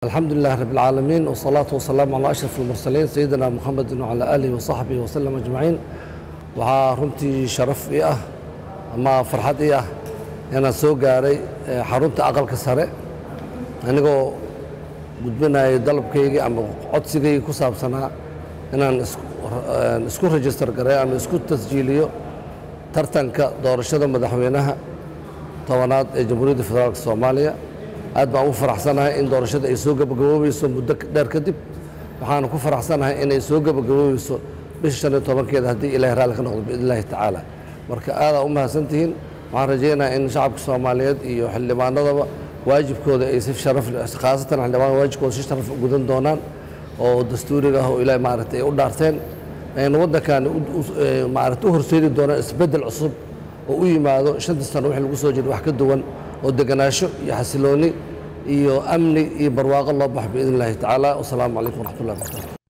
الحمد لله رب العالمين والصلاة والسلام على أشرف المرسلين سيدنا محمد وعلى آله وصحبه وسلم أجمعين waxaa runtii sharaf ii ah ama farxad ii ah inaan soo gaaray xarunta aqalka sare anigoo gudbinayay dalabkaygii ama codsigaygii ku saabsanaa inaan isku rejistar gareeyo ama isku tasjiiliyo tartanka doorashada madaxweynaha tobanaad ee jamhuuriyadda federaalk soomaaliya aad baan ugu faraxsanahay in doorashada ay soo gabagaboobayso muddo dheer kadib waxaana ku faraxsanahay inay soo gabagaboobayso bisha shan iyo tobankeeda haddii ilahay raalli ka noqdo biidn illaahi tacaala marka aadaa u mahadsantihiin waxaan rajaynayaa in shacabka soomaaliyeed iyo xildhibaanadaba waajibkooda ay si sharaf khaasatan xildhibaanada waajibkooda si sharaf u gudan doonaan oo dastuuriga ah oo ilaahay maaragtay ay u dhaarteen ayna waddankan maaragtay u horseedi doonaan isbeddel cusub oo u yimaado shantii sano wixii lagu soo jira wax ka duwan oo deganaansho iyo xasilooni iyo amni iyo barwaaqo loo baxo biidn illaahi tacaala wasalaamu calaykum waraxmatullahi wabarakatu